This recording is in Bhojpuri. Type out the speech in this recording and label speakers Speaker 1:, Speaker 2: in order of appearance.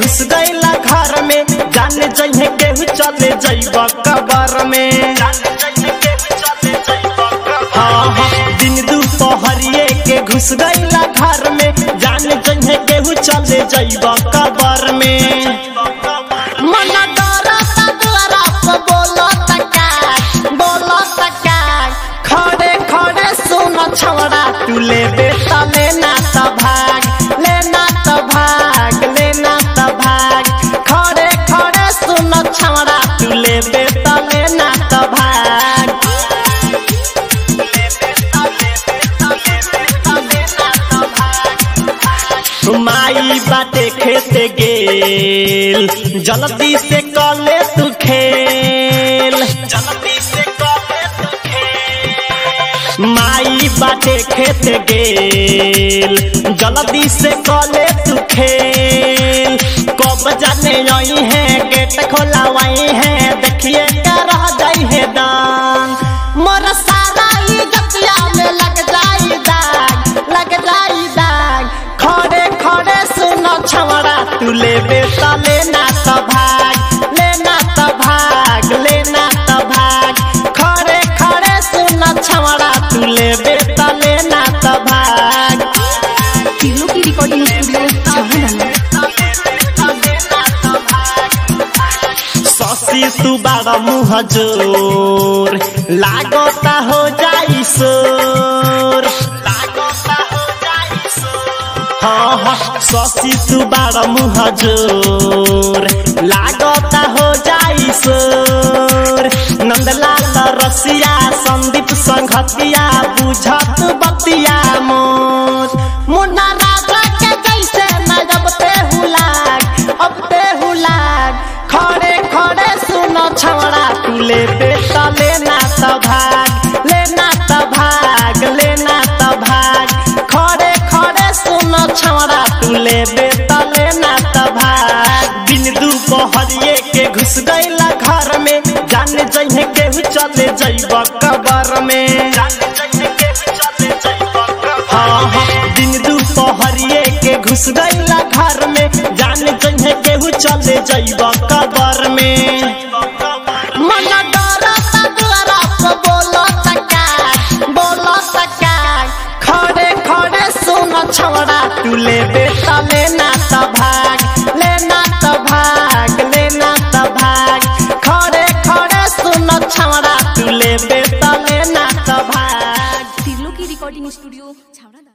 Speaker 1: घुस गईला घर में जाने जइहे केहू चले जइब कबर में हाँ हाँ दिन दुपहरिए के घुस गईला घर में जाने जइहे केहू चले जइब कबर में
Speaker 2: मन डरता द्वारा पे बोलता का बोलता का
Speaker 1: खड़े खड़े सुन छवड़ा तू ले बेटा लेना त भाग लेना त भाग लेना त भाग खड़े खड़े सुन छवड़ा तू ले बेटा लेना त भाग माई बाटे खेते गेल जल्दी से कले तू खेल जल्दी से कले तू खेल माई बाटे खेत गेल जल्दी से कले तू खेल कब जाने आई है गेट खोलावाई है देखिए क्या रह जाई है दान
Speaker 2: मोर सारा इज्जतिया में लग जाई दाग लग जाई दाग
Speaker 1: खड़े खड़े सुनो छवड़ा तू ले बेटा लेना त भाग लेना त भाग लेना त भाग खड़े खड़े सुनो छवड़ा तू ले बेटा लेना त भाग
Speaker 3: तिलो की रिकॉर्डिंग स्टूडियो
Speaker 1: ससी तू बड़ा मुँह जोर लागता हो जाई सोर लागता हो जाई सोर हाँ हाँ ससी तू बड़ा मुँह जोर लागता हो जाई सोर नंदलाल रसिया संदीप संघतिया बुझत बतिया मोर
Speaker 2: मुन्ना राजा के जैसे न जब ते हुलाग अब ते हुलाग
Speaker 1: खड़े खड़े सुनो छवड़ा तू ले बेटा लेना त भाग लेना त भाग लेना त भाग खड़े खड़े सुनो छवड़ा तू ले बेटा लेना त भाग दिन दुपहरिए के घुस गईला घर में जाने जइहे केहू चले जइब कबर में हाँ हाँ दिन दुपहरिए के घुस गईला घर में जाने जइहे केहू चले जइब कबर में
Speaker 2: मन डरता द्वारा पे बोलता का बोलता का
Speaker 1: खड़े खड़े सुन छवड़ा तू ले बेटा लेना त भाग लेना त भाग लेना त भाग खड़े खड़े सुन छवड़ा तू ले बेटा लेना त भाग
Speaker 3: तिलो की रिकॉर्डिंग स्टूडियो छावड़ा